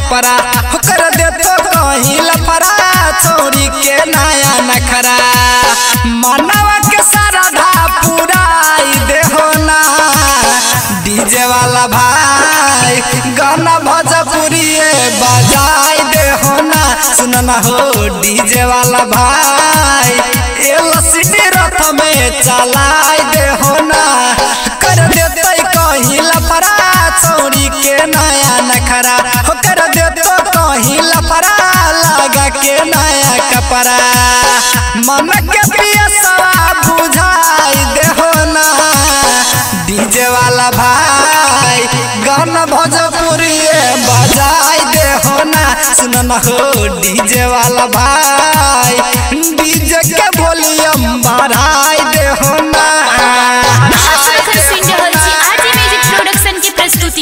कपड़ा होकर दे तो कहीं लफड़ा छोरी के नया नखरा मनवा के सरधा पुराई देहो ना डीजे वाला भाई गाना भोजपुरी बजाई देहो ना सुन ना हो डीजे वाला भाई एलसीडी रथ में चलाई देहो ना कर देते कहीं लफड़ा छोरी के नया नखरा हो कर देतो कहीं लफड़ा लगा के नया कपड़ा मन के पियसवा बुझाई देहो ना डीजे वाला भाई गाना भोजपुरी बजाई देहो ना सुन ना हो डीजे वाला भाई डीजे के वॉल्यूम बढ़ाई देहो ना आप एखन सुनि रहल छी आरजे म्यूजिक प्रोडक्शन के प्रस्तुति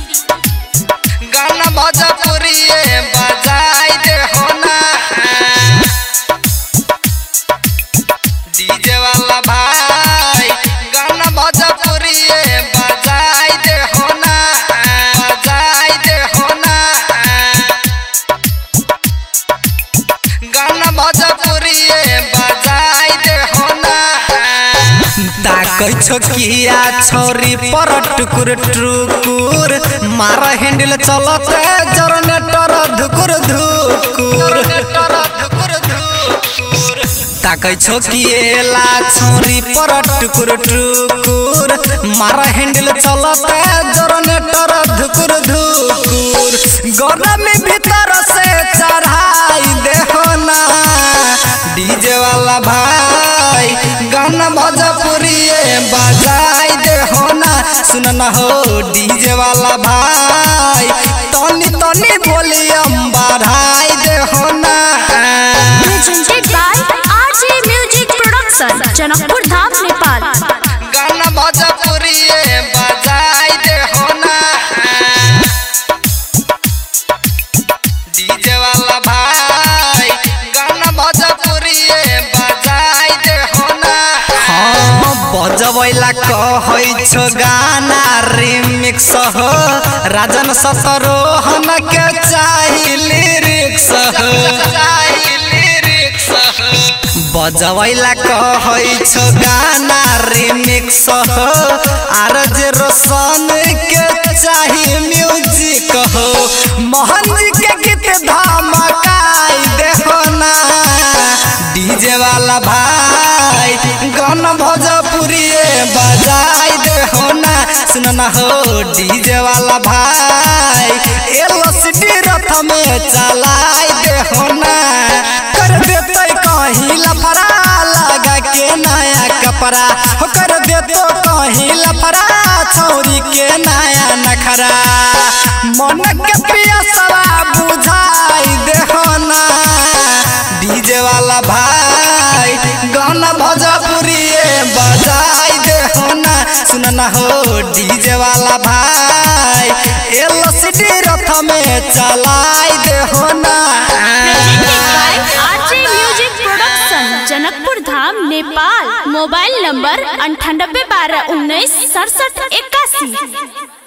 गाना भोजपुरी बजाई देहो ना डीजे वाला भाई गाना भोजपुरी बजाई देहो ना बजाई देहो ना गाना भोजपुरी बजाई देहो ना ताकै छोकिया छोरी पर टुकुर टुकुर मार हैंडल चलत जनरेटर धुकुर धुकुर ताकै छोकिएला छोरी पर टुकुर टुकुर मार हैंडल चलत जनरेटर धुकुर धुकुर गरम भीतर से चढ़ाई देहो ना डीजे वाला भाई गाना भोजपुरी बजाई देहो ना सुन ना हो डीजे वाला भाई तनी तनी वॉल्यूम बढ़ाई देहो ना presented by RJ music production Janakpur Dham Nepal गाना भोजपुरी बजाई देहो ना डीजे वाला भाई गाना भोजपुरी बजाई देहो ना हाँ बजबैला कहै छो गाना रिमिक्स हो राजन सतरोहन के चाही लिरिक्स हो चाही लिरिक्स हो बजबैला कहै छो गाना रिमिक्स हो आर जे रोशन के चाही म्यूजिक हो मोहन जी के गीत धमकाई देखो ना डीजे वाला भाई गाना भोजपुरी बजाई देहो ना सुन ना हो डीजे वाला भाई एलसीडी रथ में चलाई देहो ना कर देते कहीं लफड़ा लगा के नया कपड़ा हो कर देतो कहीं लफड़ा छोरी के नया नखरा मन के पियसवा बुझाई देहो ना डीजे वाला भाई गाना भोजपुरी बजाई देहो ना सुन ना हो डीजे वाला भाई एलसीडी रथ में चलाई देहो ना presented by RJ music production Janakpur Dham Nepal mobile number अंठानबे बारह उन्नीस सड़सठ इक्यासी